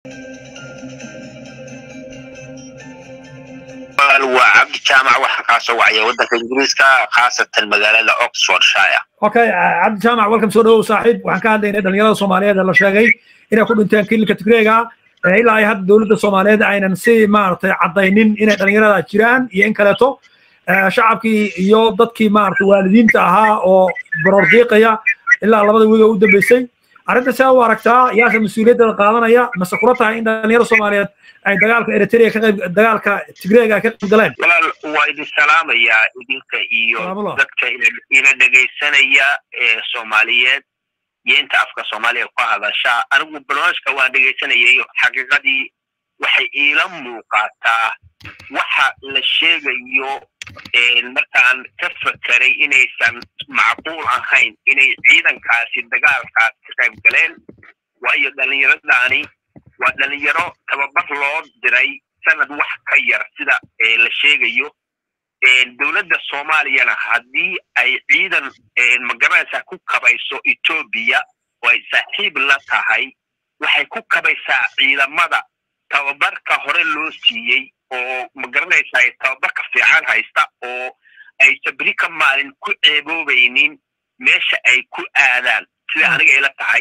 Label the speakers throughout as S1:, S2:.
S1: waa cabdi jaamac waxaa kaa soo wacaya waddanka ingiriiska khaasatan magaalada oxfordshire
S2: okay cabdi jaamac welcome soo dhawow saaxiib waxaan ka hadlaynay dhalinyarada soomaaliyeed ee la sheegay inay ku dhinteen kilinka tigreega ilaa ay hadda dowladda soomaaliyeed aynan si maaragtay caddaynin inay dhalinyarada jiraan iyo in kaleeto shacabkii iyo dadkii maaragtay waalidiinta ahaa oo barordiiqaya ilaa labada wiig oo u dambeysay arrinta sidaa u aragtaa yaase mas-uuliyadda qaadanaya mase kula tahay in dhalinyarada soomaaliyeed ay dagaalka eritrea ka qayb dagaalka tigreega ay ka qayb galeen
S1: walaal waa idin salaamayaa idinka iyo dadka ina dhegaysanaya ee soomaaliyeed iyo inta afka soomaaliya ku hadasha anigu barnaamijka waan dhegaysanayay xaqiiqadii waxay iila muuqataa waxa la sheegayo markaan ka fakeray inaysan macquul ahayn inay ciidankaasi dagaalkaas ka qayb galeen waayo dhallinyaradaani waa dhalinyaro tababar loo diray sanad wax ka yar sida la sheegayo dowladda soomaaliyana haddii ay ciidan magaranaysa ku kabayso etoobiya oo ay saaxiib la tahay waxay ku kabaysaa ciidamada tababarka hore loo siiyey oo magaranaysa tababarka fiican haysta oo ay sabri ka maalin ku ceeboobaynin meesha ay ku aadaan sida aniga ila tahay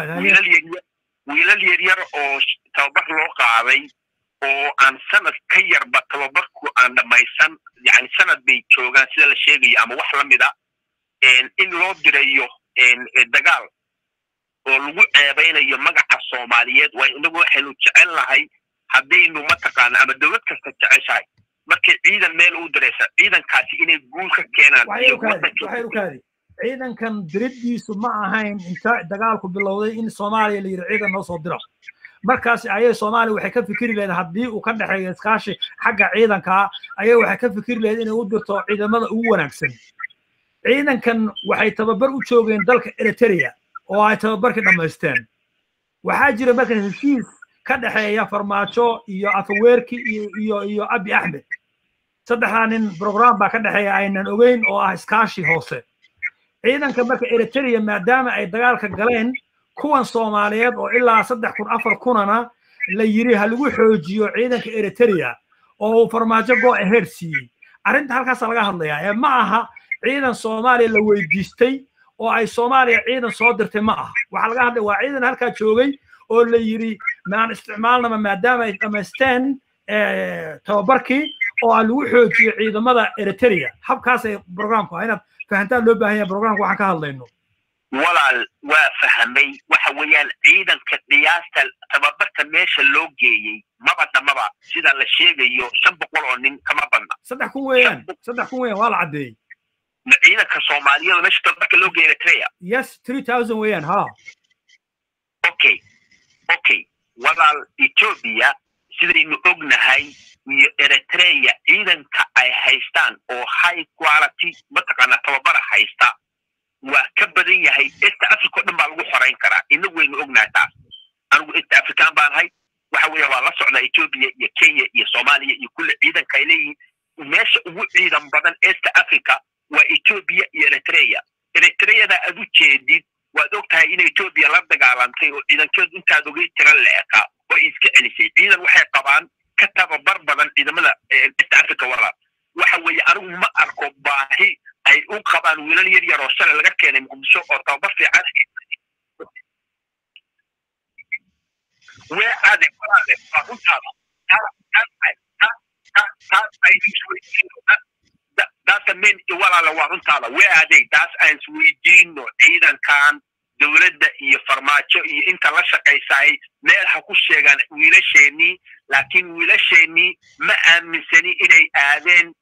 S1: wiilal yaryar oo tababar loo qaaday oo aan sanad ka yarba tababarku aan dhammaysan yani sanad bay joogaan sida la sheegayo ama wax la mida in loo dirayo dagaal oo lagu ceebaynayo magaca soomaaliyeed waa inagu waxaynu jecel nahay haddaynu mataqaana ama dowlad kasta jeceshahay markay ciidan meel u diraysa ciidankaasi inay guul ka keenaan
S2: ciidankan diriddiisu ma ahayn inta dagaalku bilowday in soomaaliya la yidhi ciidan noo soo diro markaas ayay soomaaliya waxay ka fikiri lahayd haddii uu ka dhexeeyo iskaashi xagga ciidankaa ayay waxay ka fikiri lahayd inay u dirto ciidamada ugu wanaagsan ciidankan waxay tababar u joogeen dalka eritrea oo ay tababarkii dhammaysteen waxaa jira marka heshiis ka dhexeeya farmaajo iyo afaweerki iyo iyo iyo abi axmed saddexdaa nin program baa ka dhexeeya aynan ogeyn oo ah iskaashi hoose ciidanka marka eritrea maadaama ay dagaalka galeen kuwan soomaaliyeed oo ilaa saddex kun afar kunana la yiri ha lagu xoojiyo ciidanka eritrea oo uu farmaajo go ahead siiyey arrinta halkaasa laga hadlayaa ee ma aha ciidan soomaaliya la weydiistay oo ay soomaaliya ciidan soo dirtay ma aha waxaa laga hadlaya waa ciidan halkaa joogay oo la yiri maan isticmaalnama maadaama ay dhammaysteen tababarkii oo aan lagu xoojiyo ciidamada eritrea habkaasay programku inaad fahantaan loo baahan yahay programka waxaan ka hadlayno
S1: walaal waa fahamay waxa weeyaan ciidanka qiyaasta tababarka meesha loo geeyey maba dhamaba sida la sheegayo shan boqol oo nin kama badna
S2: saddex kun weeyaan saddex kun weeyaan waa la caddeeyey
S1: ciidanka soomaaliyada meesha tababarka loo geeyay eritrea
S2: yes three thousand weeyaan ha
S1: okay okay walaal etoobiya sidaynu ognahay iyo eritrea ciidanka ay haystaan oo high quality mataqaana tababara haysta waa ka badan yahay east africa o dhan baa lagu xorayn karaa inagu waynu ognahay taas anigu east african baan ahay waxa weeye waa la socdaa etoobiya iyo kenya iyo soomaaliya iyo kulle ciidanka ay leeyihiin meesha ugu ciidan badan east africa waa etoobiya iyo eritrea eritreada aad u jeedid waad og tahay in etoobiya la dagaalantay oo ciidankeedu intaad ogay tira leeka oo ay iska celisay ciidan waxay qabaan ka tababar badan ciidamada east africa walaal waxa weeye anigu ma arko baahi ay u qabaan wiilal yar yar oo shalay laga keenay muqdisho oo tababar fiican wee ade walaale waa runtaada daasa men walaale waa runtaada wee adey taas aan isweydiino ciidankan dowladda iyo farmaajo iyo inta la shaqaysaay meel ha ku sheegaan wiilasheenii laakiin wiilasheenii ma aaminsani inay aadeen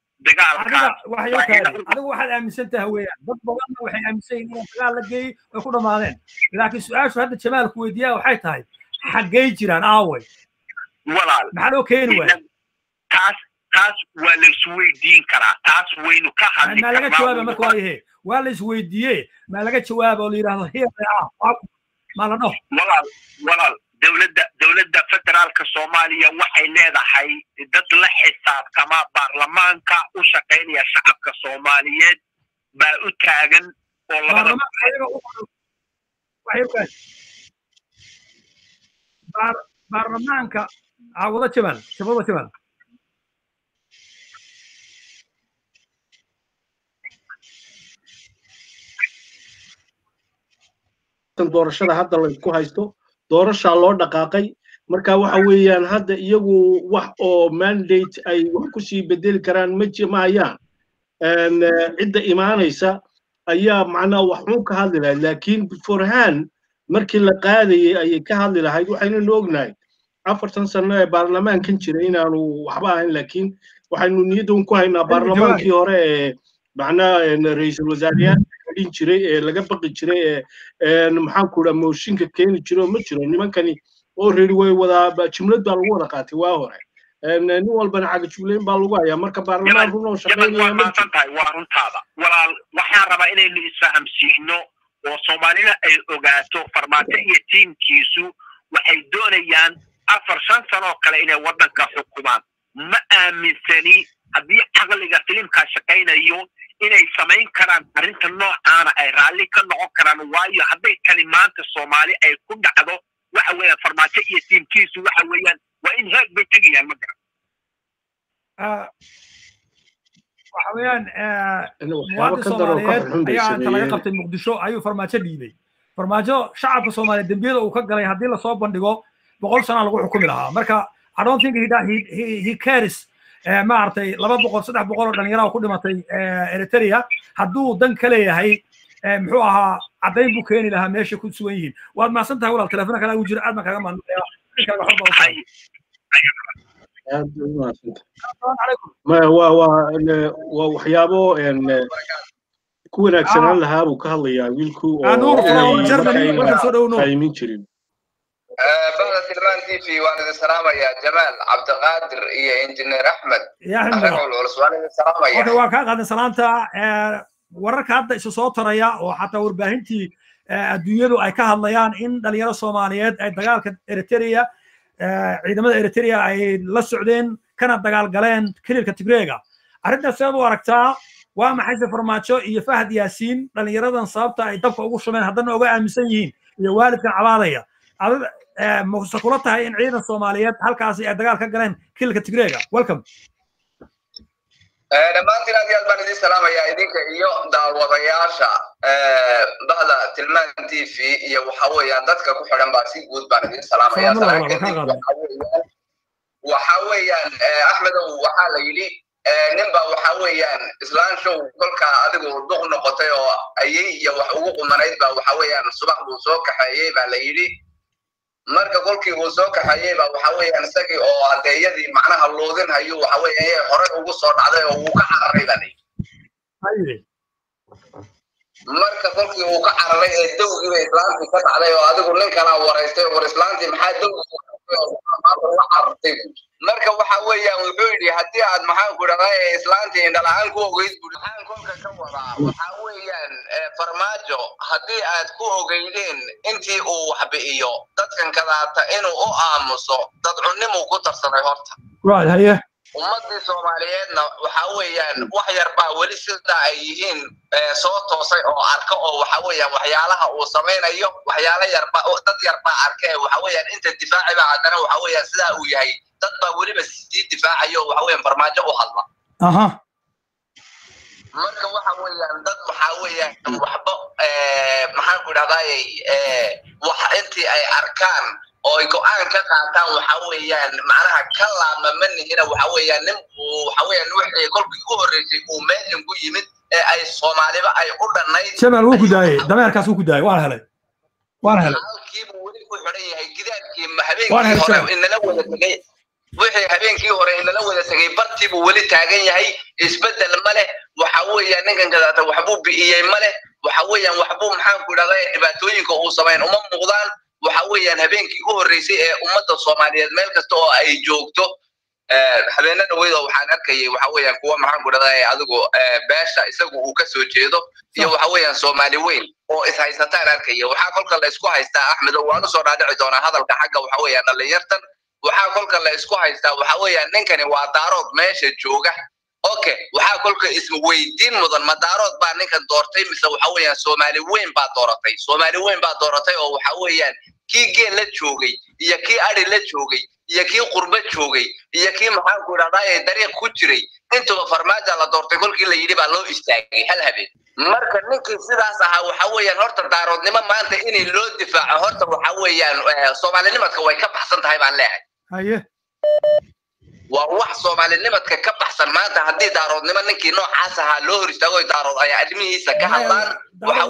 S2: adigu waxaad aaminsan tahay weeyaan dad badanna waxay aaminsan yihin inaan dagaal la geeyey way ku dhammaadeen laakiin su-aashu hadda jamaalku weydiiyaa waxay tahay xaggay jiraan aaway
S1: walaal
S2: maxaa loo keeni waaya
S1: taas taas waa la isweydiin karaa taas waynu ka hadli
S2: maa laga jawaaba marka waayahe waa la isweydiiye maa laga jawaaba oo la yidhahdo here ah maa la dhaho
S1: walaal walaal dowladda dowladda federaalka soomaaliya waxay leedahay dad la xisaabtama baarlamaanka u shaqaynaya shacabka soomaaliyeed baa u taagan oo labada
S2: baarlamaanka wada jabal shabada jabal
S3: doorashada hadda laysku haysto doorashaa loo dhaqaaqay marka waxa weeyaan hadda iyagu wax oo mandate ay wax kusii bedeli karaan ma hayaan cidda imaanaysa ayaa macnaa wax xun ka hadli lahayd laakiin beforehand markii la qaadayay ayay ka hadli lahayd waxaynanu ognahay afartan sano ee baarlamaankan jira inaanu waxba ahayn laakiin waxaynu niyaddan ku haynaa baarlamaankii hore ee macnaa ra-iisul wasaarayaal dhin jiray ee laga baqi jiray ee maxaanku dhaa mooshinka keeni jiro ma jiro nimankani already way wadaa jumlad baa lagu wada qaatay waa hore nin walbana caga jumlayn baa lagu hayaa marka baarlamaan run oo shaqaynaya ma
S1: jiro tahay waa runtaada walaal waxaan rabaa inaynu isfahamsiino oo soomaalina ay ogaato farmaajo iyo tiimkiisu waxay doonayaan afar shan sanoo kale inay waddanka xukumaan ma aaminsani haddii caqliga filimkaa shaqaynayo inay samayn karaan arrinta noocaana ay raalli ka noqon karaan waayo hadday tani maanta soomaali ay ku dhacdo waxa weeyaan farmaajo iyo tiimkiisu waxa weeyaan waa in heeg bay tegayaan ma garan
S2: waxa weeyaan muwaadin soomaaliyeed ayaa inta laga qabtay muqdisho ayuu farmaajo dhiibay farmaajo shacabka soomaaliyeed dembiyada uu ka galay haddii lasoo bandhigo boqol sana lagu xukumi lahaa marka i don't think he, he, he cares maaragtay laba boqol saddex boqol oo dhalinyaraha ku dhimatay eritrea hadduu dan ka leeyahay muxuu ahaa caddayn buu keeni lahaa meeshay ku sugan yihiin waad mahadsan tahay walaal telefoona kale ugu jira aad baan kaga mahadnaqaya
S3: waa waxyaabo ku wanaagsanaan lahaa buu ka hadlayaa wiilku ooqaymin jirin
S4: بعد سلمان تي في وانا السلامة يا جمال عبد القادر يا انجينير احمد
S2: يا احمد waa kaa qaadan salaanta wararka hadda isu soo taraya oo xataa warbaahintii adduunyadu ay ka hadlayaan in dhalinyaro soomaaliyeed ay dagaalka eritrea ciidamada eritrea ay la socdeen kana dagaal galeen kililka tigreega arrintaas sidaad u aragtaa waa maxayse farmaajo iyo fahad yaasiin dhalinyaradan sababta ay dabka ugu shubeen haddana oga aaminsan yihiin iyo waalidkan cabaadaya mase kula tahay in ciidan soomaaliyeed halkaasi ay dagaal ka galeen kililka tigreega welcome
S4: dhammaantiin aad iyo aad baan idin salaamayaa idinka iyo daawadayaasha bahda tilmaan t v iyo waxa weeyaan dadka ku xidhan baa si guud baan idin salaamaya waxa weeyaan axmedow waxaa la yidhi ninba waxa weeyaan islaan show kolka adigu duq noqotay oo ayay iyo wax ugu qumanayd baa waxa weeyaan subax buu soo kaxeeyey baa la yidhi marka kolkii uu soo kaxeeyey baa waxa weeyaan isagii oo adeeyadii macnaha loodin hayu waxa weeyaan horey ugu soo dhacday oo wuu ka cararay baa layidhi marka kolkii uu ka cararay ee dowgiiba islaantii ka dhacday oo adigu nin kalaa waraystay war islaantii maxaa dowgi carartay marka waxa weeyaan wuxuu yidhi haddii aad maxaan ku dhahdaa islaantii indhala-aan ku ogeyd buu maxaan kolka ka wadaa waxa weeyaan farmaajo haddii aad ku ogeydeen intii uu wax bi'iyo dadkan kadaata inuu u aamuso dad cunnimuu ku tarsaday horta ummadii soomaaliyeedna waxa weeyaan wax yar baa weli sidaa ay yihiin soo toosay oo arka oo waxa weeyaan waxyaalaha uu samaynayo waxyaala yarba dad yar baa arka ee waxa weeyaan inta difaaci baa haddana waxa weeyaan sidaa uu yahay dad baa weliba sii difaacayo waxa weeyaan farmaajo u hadla marka waxa weeyaan dad waxa weeyaan waxba maxaan ku idhahdaayey wax intii ay arkaan oo ay go-aan ka qaataan waxa weeyaan macnaha ka laama ma nihina waxa weeyaan nin uu waxa weeyaan wixii kolkii u horreysay uu meelin ku yimid ee ay soomaaliba ay u dhannayd
S2: jamaal wuu ku daayey dameerkaas wuu ku daayey waan helay waan helay
S4: halkiibuu weli ku xidhan yahay gidaadkii habeenkii hore inala wada tegay wixii habeenkii hore inala wada tegay bartiibuu weli taagan yahay isbeddel ma leh waxa weeyaan ninkan kadaata waxbuu bi'iyey ma leh waxa weeyaan waxbuu maxaan ku idhahdaa dhibaatooyinka uu samayn uma muuqdaan waxa weeyaan habeenkii u horreysay ee ummadda soomaaliyeed meel kasta oo ay joogto habeena dhaweyd oo waxaan arkayay waxa weeyaan kuwa maxaan ku dhahdaa adigu beesha isagu uu ka soo jeedo iyo waxa weeyaan soomaali weyn oo is haysataan arkaya waxaa kolka la isku haystaa axmedo waan usoo dhaadhici doonaa hadalka xagga waxa weeyaan dhallinyartan waxaa kolka la isku haystaa waxa weeyaan ninkani waa daarood meesha jooga okay waxaa kolka isweydiin mudan ma daarood baa ninkan doortay mise waxa weeyaan soomaali weyn baa dooratay soomaali weyn baa dooratay oo waxa weeyaan kii geel la joogay iyo kii ari la joogay iyo kii qurba joogay iyo kii maxaanku idhahdaa ee dariiq ku jiray intuba farmaaja la doortay kolkii la yidhi baa loo istaagay hal habeen marka ninkii sidaas ahaa waxa weeyaan horta daaroodnimo maanta inay loo difaaco horta waxa weeyaan soomaalinimadka way ka baxsan tahay baan leeyahay
S2: haye
S4: waa wax soomaalinimadka ka baxsan maanta haddii daaroodnimo ninkii noocaas ahaa loo hor istaago daarood ay arrimihiisa ka hadlaan waxa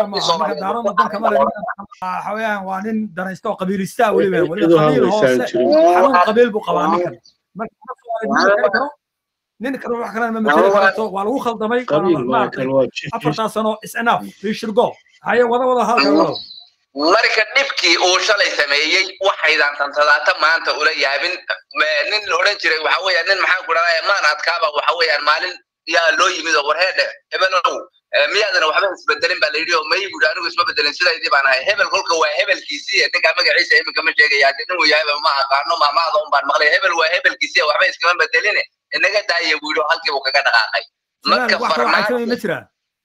S2: weeyaan waa nin danaysta oo qabiilista weliba weliba qabiil hoose xarun qabiil buu qabaa ninkan marka nin kale wax kalena ma mateli karto waa lagu khaldamay afartaa sano is enough rishirgo haye wada wada halka wada
S4: marka dhibkii uu shalay sameeyey waxaydan tantadaata maanta ula yaabin nin la odhan jiray waxa weeyaan nin maxaan ku dhahdaa maan adkaaba waxa weeyaan maalin yaa loo yimid oo warheedhe hebenow miyaadana waxba isbedelin baa la yidhi oo may buhi anigu isma bedelin sidaydii baan ahay hebel kolka waa hebelkiisii ninkaa magaciisa iminka ma sheegaya haddii nin uu yahayba ma aqaano maamaada un baan maqlay hebel waa hebelkiisii waxba iskama bedeline inaga daaya buu yidhi oo halkii buu kaga dhaqaaqay marka farmaajo
S2: ma jiraan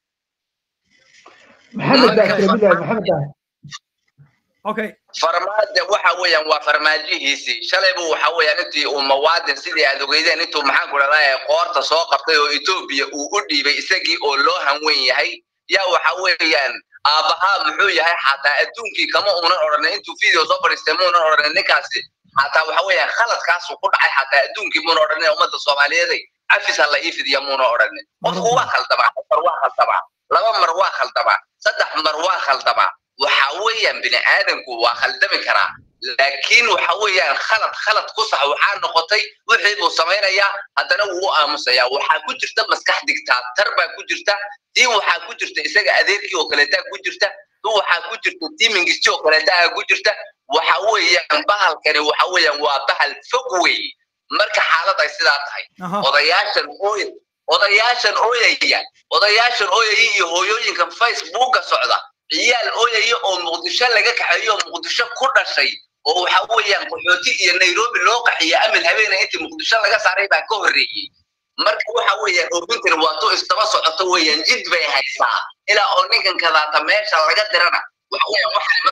S5: maxamed daahir maxamed daahir
S2: okay
S4: farmaajo waxa weeyaan waa farmaajihiisii shalay buu waxa weeyaan intii uu mawaadin sidii aad ogeydeen intuu maxaan ku dhahdaa qoorta soo qabtay oo etoobiya uu u dhiibay isagii oo loo hanweyn yahay yaa waxa weeyaan aabbahaa muxuu yahay xataa adduunkii kama uunan odhanin intuu video soo fadhiistay muunan odhanin ninkaasi xataa waxa weeyaan khaladkaasuu ku dhacay xataa adduunkii muuna odhanin ummadda soomaaliyeeday cafis ha la ii fidiya muuna odhanin qofku waa khaldamaa mar waa khaldamaa laba mar waa khaldamaa saddex mar waa khaldamaa waxa weeyaan bini aadamku waa khaldami karaa laakiin waxa weeyaan khalad khalad ku sax waxaa noqotay wixii buu samaynayaa haddana wuu u aamusayaa waxaa ku jirta maskax digtaatar baa ku jirta tii waxaa ku jirta isaga adeerkii oo kaleetaa ku jirta tu waxaa ku jirta tii mingisti oo kaleetaa ku jirta waxa weeyaan bahalkani waxa weeyaan waa bahal fog wey marka xaalad ay sidaa tahay odayaashan ooy odayaashan ooyaya odayaashan ooyaya iyo hooyooyinkan facebooka socda ciyaal ooyaya oo muqdisho laga kaxeeyo oo muqdisho ku dhashay oo waxa weeyaan qaxooti iyo nairobi loo qaxiyo amil habeena intii muqdisho laga saaray baa ka horreeyey marka waxa weeyaan oogintani waa tu istaba socoto weeyaan jid bay haysaa ilaa oo ninkan kadaata meesha laga dirana waxa weeyaan waxa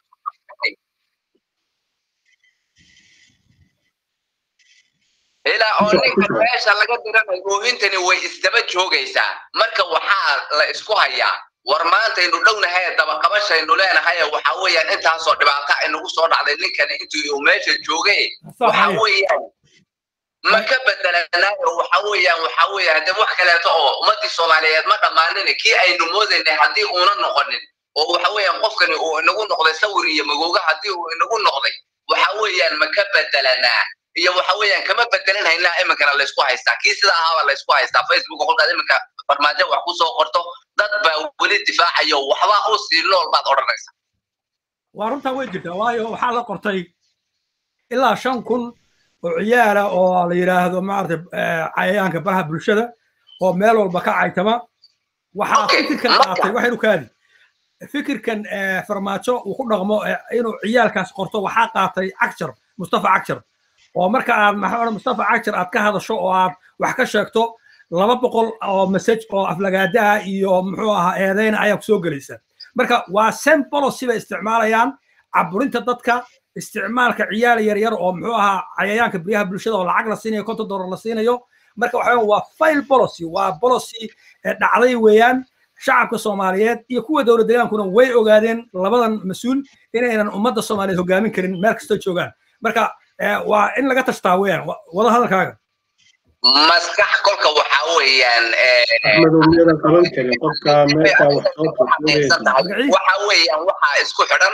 S4: ilaa oo ninkan meesha laga diranayo oogintani way isdaba joogaysaa marka waxaa la isku hayaa war maantaynu dhownahay dabaqabashaynu leenahay waxa weeyaan intaasoo dhibaato aynagu soo dhacday ninkani intii uu meesha joogay waxa weeyaan ma ka bedelanaayo waxa weeyaan waxa weeyaan haddii wax kaleeto oo ummadii soomaaliyeed ma dhammaanin kii aynu moodaynay haddii uuna noqonin oo waxa weeyaan qofkani uu inagu noqday sawir iyo magooga haddii uu inagu noqday waxa weeyaan ma ka bedelanaa iyo waxa weeyaan kama bedelanhaynaa iminkana laysku haystaa kii sida ahaaba laysku haystaa facebook kolkaad iminka farmaajo wax ku soo qorto dad baa weli difaacayo waxbaa u sii nool baad odhanaysa
S2: waa runtaa way jirtaa waayo waxaa la qortay ilaa shan kun oo ciyaala oo la yidhaahdo maarata cayayaanka baraha bulshada oo meel walba ka caytama waxaa fikirkan qaatay waxaynu kaadi fikirkan farmaajo uu ku dhaqmo inuu ciyaalkaas qorto waxaa qaatay cagjar mustafa cagjar oo marka aad maxaa odhan mustafa cagjar aad ka hadasho oo aad wax ka sheegto laba boqol oo message oo aflagaadaha iyo muxuu ahaa eedeyna ayaa ku soo gelaysa marka waa same policy bay isticmaalayaan caburinta dadka isticmaalka ciyaal yaryar oo muxuu ahaa cayayaanka beriyaha bulshada oo lacag la siinayo konton dollar la siinayo marka waxa waa file policy waa policy dhacday weeyaan shacabka soomaaliyeed iyo kuwa dowlad deegaankuna way ogaadeen labadan mas-uul inaynan ummadda soomaaliyeed hogaamin karin meel kastoo joogaan marka waa in laga tashtaa weeyaan wada hadalkaaga
S4: maskax kolka waxa weeyaan
S3: madowmiyada qaban karin qofka meesha wax soo
S4: waxa weeyaan waxaa isku xidhan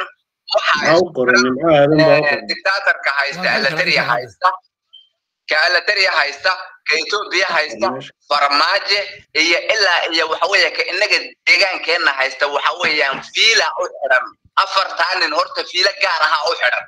S4: dictatorka haysta alateriya haysta ka alateriya haysta ka etoobiya haysta farmaaje iyo ilaa iyo waxa weeya ka inaga deegaankeenna haysta waxa weeyaan fiila u xidhan afartaa nin horta fiila gaar ahaa u xidhan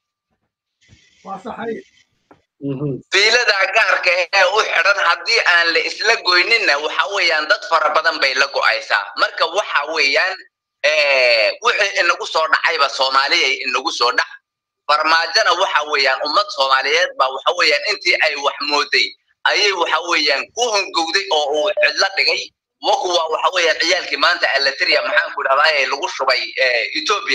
S4: fiilada gaarka ee u xidhan haddii aan la isla goyninna waxa weeyaan dad fara badan bay la go'aysaa marka waxa weeyaan wixii inagu soo dhacayba soomaaliyay inagu soo dhac farmaajona waxa weeyaan ummad soomaaliyeed baa waxa weeyaan intii ay wax mooday ayay waxa weeyaan ku hongowday oo uu cidlo dhigay wakuwa waxa weeyaan ciyaalkii maanta alateriya maxaan ku dhahdaa lagu shubay etoobiya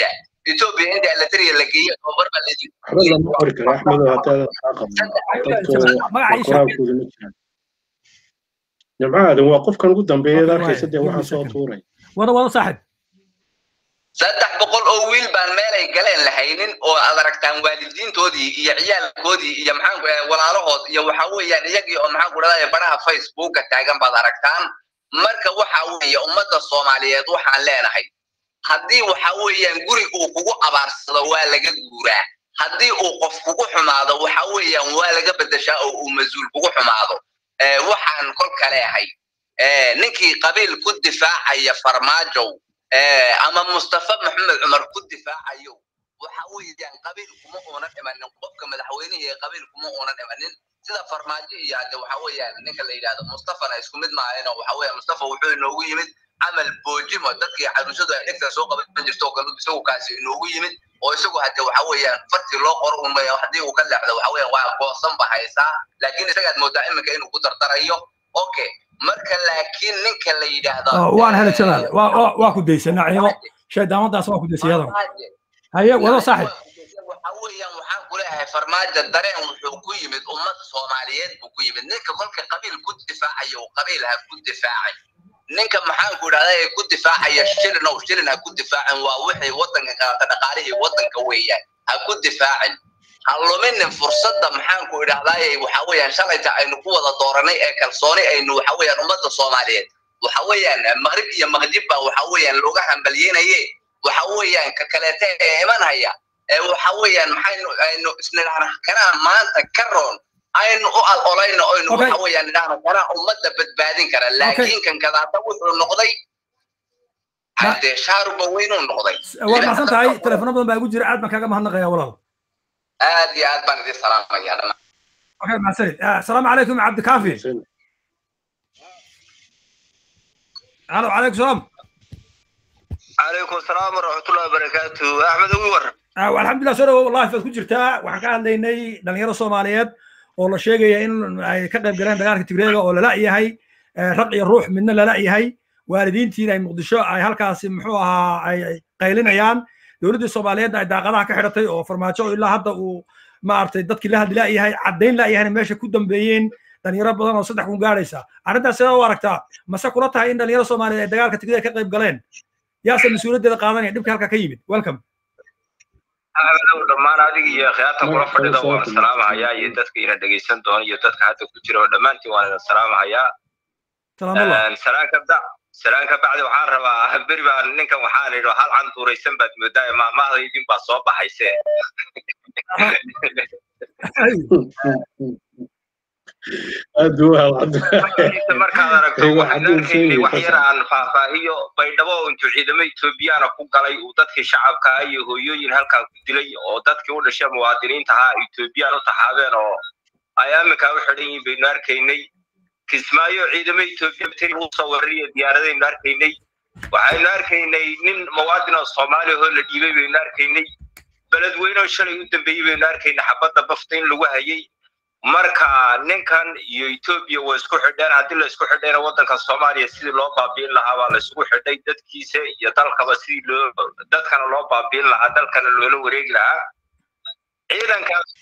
S4: etoobiya inta alatariya la geeyo tababar baa laydin
S3: waxba lama qori karo axmedow haddaada kaa qabno dadku qoraalkooda ma jiraan jamcaadan waa qofkan ugu dambeeya arkaysa dee waxaa soo tuuray
S2: wada wada saaxib
S4: saddex boqol oo wiil baan meelay galeen lahaynin oo aad aragtaan waalidiintoodii iyo ciyaalkoodii iyo maxaanku walaalahood iyo waxa weeyaan iyagii oo maxaanku dhahday baraha facebooka taagan baad aragtaan marka waxa weeye ummadda soomaaliyeed waxaan leenahay haddii waxa weeyaan guri uu kugu abaarsado waa laga guuraa haddii uu qof kugu xumaado waxa weeyaan waa laga bedeshaa oo uu mas-uul kugu xumaado waxaan kolka leehay ninkii qabiil ku difaacaya farmaajow ama mustafa maxamed cumar ku difaacayo waxa weeyaan qabiil kuma uunan imanin qofka madaxweynihii ee qabiil kuma uunan imanin sida farmaajo iyo hadde waxa weeyaan ninka la yidhahdo mustafana isku mid maahayno waxa weeyaan mustafa wuxuu inoogu yimid camal boojimo dadkii caruushadu ay dhegta soo qaban jirto oo kale isagu kaasi inoogu yimid oo isagu hadde waxa weeyaan fartii loo qoro un haddii uu ka leexdo waxa weeyaan waa goosan ba haysaa laakiin isagaad moodaa iminka inuu ku dardarayo okay marka laakiin ninka la yidhaahdo
S2: waan helay jalaal waa ku daysay naciimo shaydaamadaas waa ku daysay yadan haye wado saaxib
S4: waxa weeyaan waxaan ku leeyahay farmaajo dareen wuxuu ku yimid ummad soomaaliyeed buu ku yimid ninka kolka qabiil ku difaacaya uu qabiil ha ku difaacay ninka maxaan ku idhahdaa ee ku difaacaya shilin ow shilin ha ku difaacin waa wixii waddanka qaata dhaqaalihii waddanka weeyaan ha ku difaacin ha luminin fursadda maxaan ku idhahdaaye waxa weeyaan shalayta aynu ku wada dooranay ee kalsooni aynu waxa weeyaan ummadda soomaaliyeed waxa weeyaan maqrib iyo maqdib baa waxa weeyaan looga hambalyeynaye waxa weeyaan ka kaleete ee imanhaya ee waxa weeyaan maxaynu aynu isnidhahna kanaa maanta ka roon aynu u alolayno aynu waxa weeyaan idhahna kanaa ummadda badbaadin kara laakiin kan kadaata wuxuu noqday haddee shaaruba weynuu noqday
S2: waad mahadsan tahay telefono badan baa igu jira aad baan kaaga mahadnaqaya walaal
S4: aad iyo aad baan idin salaamaya dhammaan
S2: okay mahadsanid asalaamu calaykum cabdikaafi alo calaykum salaam
S6: calaykum asalaam waraxmatullahi wabarakaatu axmed ugu war
S2: alxamdulilah soo dhawow life baad ku jirtaa waxaan ka hadlaynay dhalinyaro soomaaliyeed oo la sheegaya in ay ka qayb galeen dagaalka tigreega oo lala yahay raq iyo ruux midna lala yahay waalidiintiina ay muqdisho ay halkaasi muxuu ahaa ay qaylinayaan dowladdii soomaaliyeedna ay daaqadaha ka xidhatay oo farmaajo ilaa hadda uu maaragtay dadkii la hadli la'yahay caddayn la'yahayna meesha ku dambeeyeen dhalinyaro badan oo saddex kun gaadhaysa arrintaas sidaa u aragtaa mase kula tahay in dhalinyaro soomaaliyeed ay dagaalka tigreega ka qayb galeen yaase mas-uuliyaddeeda qaadanaya dhibka halka ka yimid welcome
S6: dhammaan adiga iyo khiyaarta kula fadhida waan salaamahayaa iyo dadka ina dhegeysan doona iyo dadka hadda ku jira oo dhammaantiin waan idin salaamahayaa salaan kabda salaan ka bacdi waxaan rabaa beri baan ninkan waxaan idhi hal canduuraysan baad moodaa maamahda idin baa soo baxayse markaad aragto waxaan arkaynay wax yar aan faahfaahiyo baydhabo oo intuu ciidamo etoobiyaana ku galay uu dadkii shacabka iyo hooyooyin halkaa ku dilay oo dadkii u dhashay muwaadiniinta ahaa etoobiyaan u taxaabeen oo ay aminkaa u xidhan yihiin baynu arkaynay kismaayo ciidamo etoobiya tiri uu soo warariyo diyaaradaynu arkaynay waxaynu arkaynay nin muwaadin oo soomaaliya oo la dhiibay baynu arkaynay beledweyne oo shalay u dambeeyey baynu arkaynay xabadda bafta in lagu hayay marka ninkan iyo etoobiya waa isku xidheen haddii la isku xidhayna waddanka soomaaliya sidii loo baabiin lahaa baa la isugu xidhay dadkiisa iyo dalkaba sidii loo dadkana loo baabiin lahaa dalkana loola wareegi lahaa ciidankaas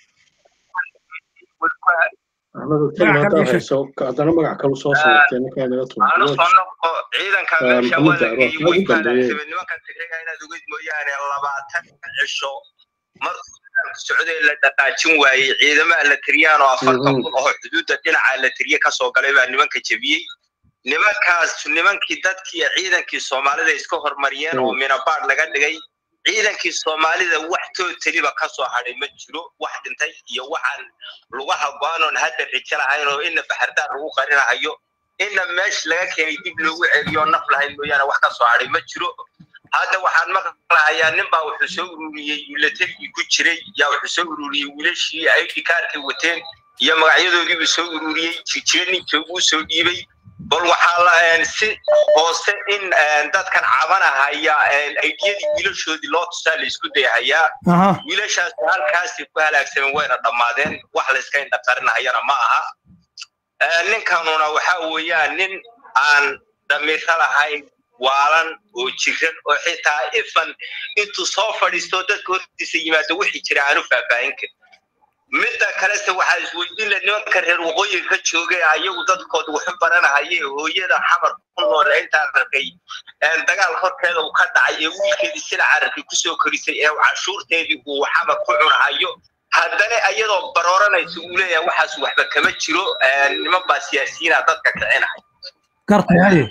S3: haddana magac kalu soo saartay ninkaa naga
S6: aanu soo noqo ciidanka meesha waa la geeyey way kaalaagsamay nimankan tigreega inaad ogeyd mooyaane labaatan cisho markuu socday la dhaqaajin waayey ciidamaha la tiriyaan oo afartan kun oo xuduudda dhinaca la tiriye kasoo galay baa nimanka jebiyey nimankaas nimankii dadkii ciidankii soomaalida iska hormariyeen oo minabaad laga dhigay ciidankii soomaalida wax tootaliba kasoo hadhay ma jiro wax dhintay iyo waxaan lugaha go-anoon hadda rijo lahayn oo ina baxardaar lagu qarinahayo ina meesha laga keenay dib loogu celiyo naf lahayn mooyaane wax kasoo hadhay ma jiro hadda waxaan maqlahayaa nin baa wuxuu soo ururiyey milatarigii ku jiray yaa wuxuu soo ururiyey wiilashii id kaarkay wateen iyo magacyadoodiibuu soo ururiyey jijiro ninkii uu soo dhiibay bal waxaa la si hoose in dadkan cabanahaya aydiyadii wiilashoodii loo tusaa la isku dayahayaa wiilashaas halkaasi ku halaagsameen wayna dhammaadeen wax la iska indhaqarinahayana ma aha ninkanuna waxa weeyaan nin aan damiiro lahayn waalan oo jiran oo xitaa ifan intuu soo fadhiisto dadka hortiisa yimaado wixii jira aanu faahfaahin karin midda kalese waxaa isweydiin la nimanka reer waqooyiga ka joogay ayagu dadkooda waxu baranahaye hooyada xamar ku nool intaan arkay dagaal horteeda uu ka dhacay ee wiilkeedii sila cararkay kusoo korisay ee cashuurteedii uu xamar ku cunahayo haddana iyadoo barooranaysa uu leeyahay waxaas waxba kama jiro niman baa siyaasiyiina dadka kicinahay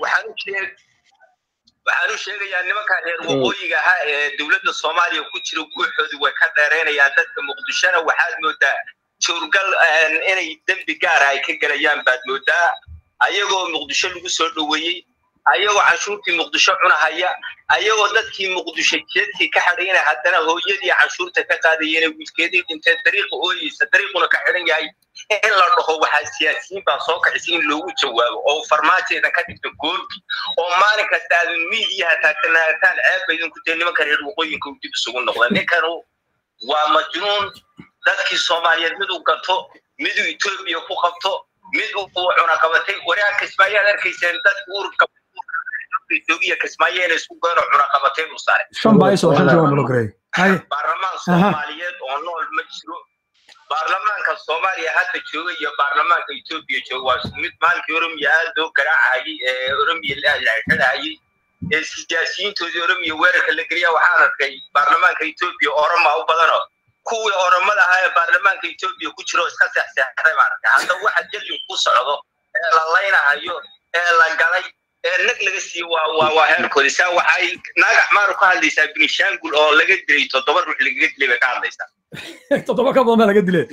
S6: waxaan u sheegayaa nimanka reer waqooyiga ahaa ee dowladda soomaaliya ku jira guuxoodu way ka dheeraynayaan dadka muqdishona waxaad moodaa joorgal inay dembi gaara ay ka gelayaan baad moodaa ayagoo muqdisho lagu soo dhoweeyey ayagoo canshuurtii muqdisho cunahaya ayagoo dadkii muqdisho jeedkii ka xadhayna haddana hooyadii canshuurta ka qaadayeen wiilkeedii dhintee dariiqa ooyeysa dariiquna ka xidhan yahay in la dhaho waxaa siyaasiyiin baa soo kacisay in loogu jawaabo oo farmaajoedan ka dhigta goobi oo maalin kasta aad miidiyaha taagtanaataan ceebba idinku dee nimanka reer waqooyinka uu dib isugu noqda ninkanu waa majnuun dadkii soomaaliyeed miduu gato miduu etoobiya ku qabto mid uu cunaqabatay waraag kismaayaad arkayseen dadka ururka etoobiya kismaayo inay isku goyno cunaqabateen u saaray baarlamaan soomaaliyeed oo nool ma jiro baarlamaanka soomaaliya hadda jooga iyo baarlamaanka etoobiya jooga waa isku mid maalinkii oromiya aad loo garaacayay ee oromiya laxidhayay ee siyaasiyiintoodii oromiya weerarka la geliya waxaan arkay baarlamaanka etoobiya oroma u badano kuwii oromada ahaa ee baarlamaanka etoobiya ku jiro iska seexseexday baan arkay hadda waxa jallin ku socdo ee la laynahayo ee la galay ee nag laga siiyo waa waa waa heerkoodi saa waxay naagax maaru ka hadlaysaa binishaangul oo laga dilay toddoba ruux lagaga dilay bay ka hadlaysaa
S2: toddoba ka badan baa laga dilay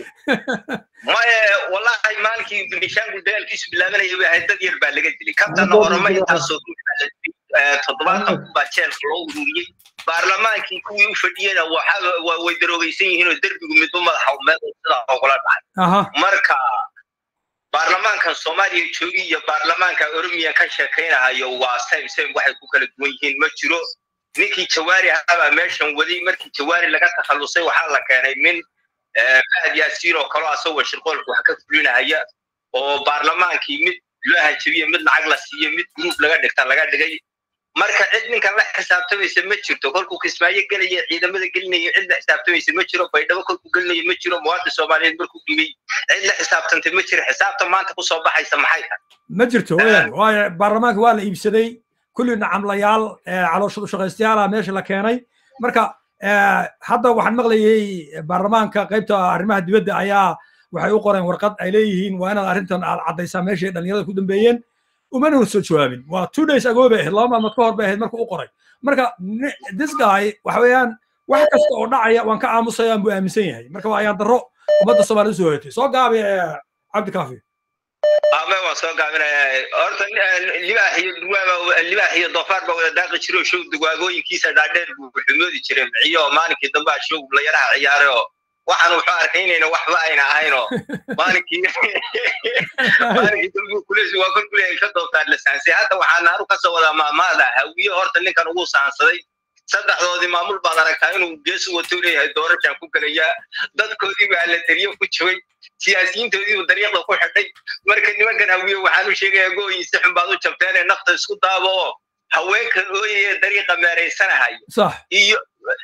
S6: maye wallahi maalinkii binishaangul dagaalkiisu bilaabanaya bay ahayd dad yar baa laga dilay kabtana oroma intaasoo toddobaatan baa jeelka loo ururiyey baarlamaankii kuwii u fadhiyena way daroogaysan yihiin oo derbigu midba madaxa meel sidaa ogula dhacay marka baarlamaankan soomaaliya joogi iyo baarlamaanka oromiya ka sheekaynahayo waa same same waxay ku kala duwan yihiin ma jiro ninkii jawaari ahabaa meeshan waday markii jawaari laga takhallusay waxaa la keenay min fahad yaasiin oo kaloo asagoo shirqoolka wax ka fulinahaya oo baarlamaankii mid loo hanjabiye mid lacag la siiye mid gruub laga dhigta laga dhigay marka cid ninkan la xisaabtamaysa ma jirto kolkuu kismaayo gelaya ciidamada gelinaya cid la xisaabtamaysa ma jiro baydhabo kolkuu gelinaya ma jiro muwaadin soomaaliyeed markuu dhibay cid la xisaabtantay ma jiro xisaabta maanta kusoo baxaysa maxay tahay
S2: ma jirto waayo baarlamaanka waa la iibsaday kulli nacamlayaal calooshadu shaqaystayaala meesha la keenay marka hadda waxaan maqlayay baarlamaanka qaybta arrimaha dibadda ayaa waxay u qoreen warqad ay leeyihiin waa inaad arrintan aad caddaysaa meeshay dhalinyarada ku dambeeyeen umana soo jawaabin waa two days ago bay ahayd laba maalmood ka hor bay ahayd marka u qoray marka this guy waxa weeyaan wax kasta oo dhacaya waan ka aamusayaan buu aaminsan yahay marka waa ayaan darro ummadda soomaalida soo hoyatay soo gaabi cabdi kaafi
S6: ame waan soo gaabinaya horta libaax iyo durwaaba libaax iyo doofaar baa wada daaqi jiro show dugwaagooyinkiisa dhaadheer buu xumoodi jiray miciyo maalinkii dambe show layaraha ciyaaray oo waxaan wuxuu arkay inayna waxba ayna ahaynoo maalinkii maalinkii dambe kulesi waa kor kuley ay ka doobtaan la saansay hadda waxaa naaru ka soo wadaa maamaada hawiye horta ninkan ugu saansaday saddexdoodii maamul baad aragtaa inuu geesu wato leeyahay doorashaan ku gelayaa dadkoodii baa la tariyo ku jabay siyaasiyiintoodiibu dariiqda ku xidhay marka nimankan hawiye waxaan u sheegayaa gooyin si xun baad u jabteen ee nafta isku daabo oo haweenkan ooyaya dariiqa meeraysanahayo iyo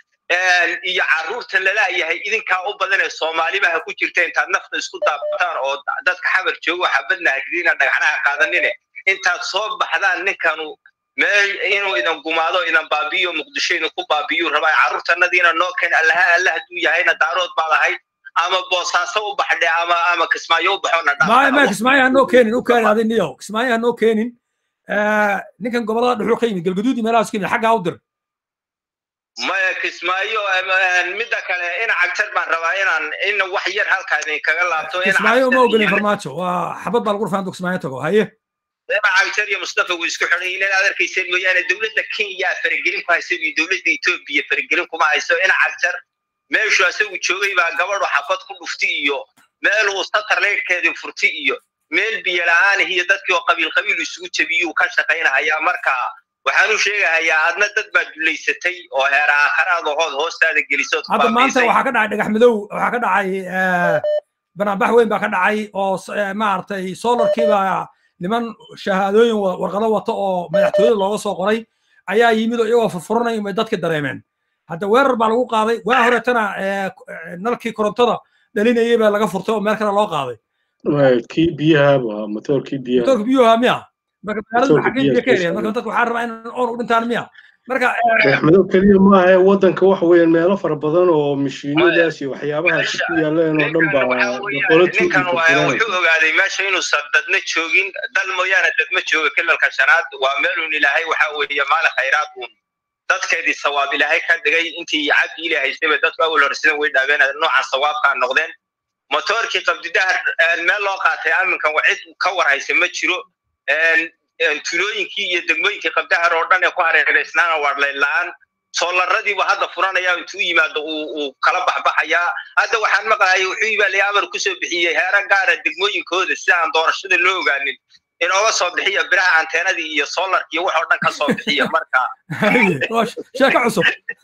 S6: iyo carruurtan lalaayahay idinkaa u badan ee soomaalibaha ku jirta intaad nafta isku daabataan oo dadka xabar joogo xabadna hagriina dhagaxnaha qaadanine intaad soo baxdaan ninkanu meel inuu idan gumaado idan baabiyo muqdisho idin ku baabiyu rabaa carruurtanadiina noo keen allaha alla hadduu yahayna daarood baad ahayd ama boosaaso u baxdhe ama ama kismaayo u baxona
S2: maya maya kismaayo hanoo keenin u keenin adi niyow kismaayo hanoo keenin ninkan gobolada dhuxuu ka yimid galgaduudi meelahaas ka yimid xaggaa u dir
S6: maya kismaayo midda kale ina cagtar baan rabaa inaan ina wax yar halkaa idinkaga laabto
S2: kismaayo uma ogolin farmaajo waa xabad baa lagu rafaa intuu kismaayo tago haye
S6: ina cagtar iyo mustafa way isku xidhan yihiin inaad arkayseen mooyaane dowladda kenya faragelin ku haysa iyo dowladda etoobiya faragelin kuma hayso ina cagtar meeshu asagu joogay baa gabadhu xabad ku dhufti iyo meeluu satarleydhkeedii furti iyo meel biyo la-aan iyo dadkii oo qabiil qabiil isugu jebiyuu ka shaqaynahayaa marka waxaan u sheegahayaa adna dad baa dulaysatay oo heer aakharaad hood hoostaada gelisood
S2: hadda maanta waxaa ka dhacay dhagax madow waxaa ka dhacay banaanbax weyn baa ka dhacay oo maaragtay solarkii baa niman shahaadooyin warqado wata oo madaxtooyada looga soo qoray ayaa yimid oo iyagoo furfuranaya may dadka dareemeen hadda weerar baa lagu qaaday waa horetana nalkii korontada dhalinayay baa laga furtay oo meel kale loo qaaday
S3: kii biyaha motoorkii biyaha
S2: motoorka biyuha miya marka magaalada xaggee biyo ka heliyaan marka dadka waxaa rabaa in oon u dhintaan miya marka
S3: axmedo keliya maaha waddanka waxa weeyaan meelo fara badan oo mashiinadaas iyo waxyaabahaas ku yaaleen oo dhan baa
S6: ninkan wuxuu ogaaday meesha inuusan dadna joogin dal mooyaane dadma jooga kilalka shanaad waa meelun ilaahay waxa weeye maalin khayraad uun dadkeedii sawaab ilaahay ka dhigay intii cabdi ilaahay haystayba dadku awal hore sidan way dhaabeen noocan sawaabkaa noqdeen motoorkii qabdidahar meel loo qaatay aminkan cid ka warhaysa ma jiro tulooyinkii iyo degmooyinkii qabdahar oo dhan ee ku hareereysnaana waa layla-aan soollaradiibu hadda furanaya intuu yimaado uu kala baxbaxayaa hadda waxaan maqlayay wuxuu ibaalay amar kusoo bixiyey heera gaara degmooyinkooda si aan doorashada loo ogaanin inooga soo bixiya biraha anteenadii iyo soolarkii wax oo dhan ka soo bixiya marka
S2: sheeko cusub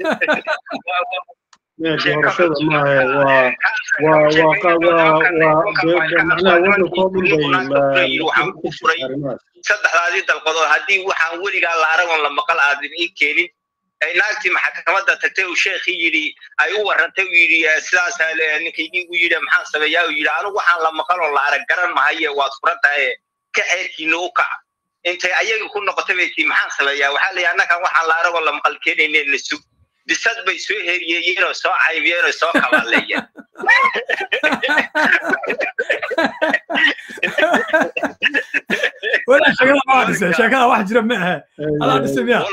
S3: doorashada maahe waa waa waa waa macnaha waddankoo dhan bay
S6: saddexdaadii dalqadood haddii waxaan weligaa la aragon la maqal aadan ii keenin naagtii maxkamadda tagtay uu sheekhii yidhi ay u warrantay uu yidhi sidaas ninkaygii u yidhi maxaan sameeyaa uu yidhi anigu waxaan la maqaloo la arag garan mahaye waad furan tahay ka xeerkiina u kac intay ayaga ku noqotay bay tii maxaan sameeyaa waxaa la yidhi annagan waxaan la aragoo la maqal keenayne na sug bisad bay soo heriyeeyeen oo soo caybiyeen oo soo kabaaleeyeen
S2: wala sheekada waa dhisay sheekada wax jira ma aha adaa dhisay miya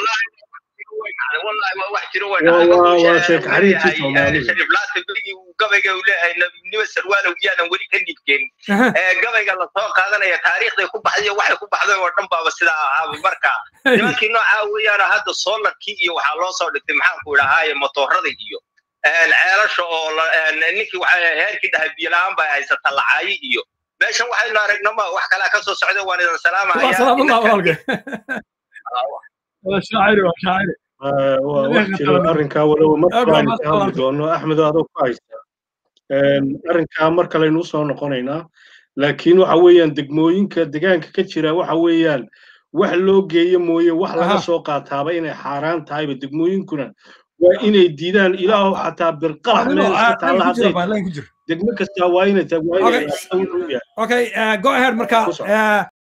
S6: gabayga uu leeyahay nabinimo sarwaalow iyaanan weli ka nibkeen gabayga lasoo qaadanaya taariikhday ku baxday waxay ku baxday oo dhan baaba sidaa ahaaba marka nimankii noocaa weeyaan hadda soolarkii iyo waxaa loo soo dhigtay maxaanku idhahaaye motoorada iyo ceelasha oo ninkii heerkii dhahay biyo la-aan baa haysata lacaayi iyo meeshan waxaynu aragnama wax kalea ka soo socda waan idin
S3: salaamaya arrinkaa walow markaan ka hadli doono axmedo adoo ku haysta arrinkaa mar kalaynu usoo noqonaynaa laakiin waxa weeyaan degmooyinka degaanka ka jira waxa weeyaan wax loo geeyo mooye wax laga soo qaataaba inay xaaraan tahayba degmooyinkuna waa inay diidaan ilaahu xataa birqalax meel iska taalla hadday degmo kastaa waa inay tahay waa inay
S2: okay go ahead marka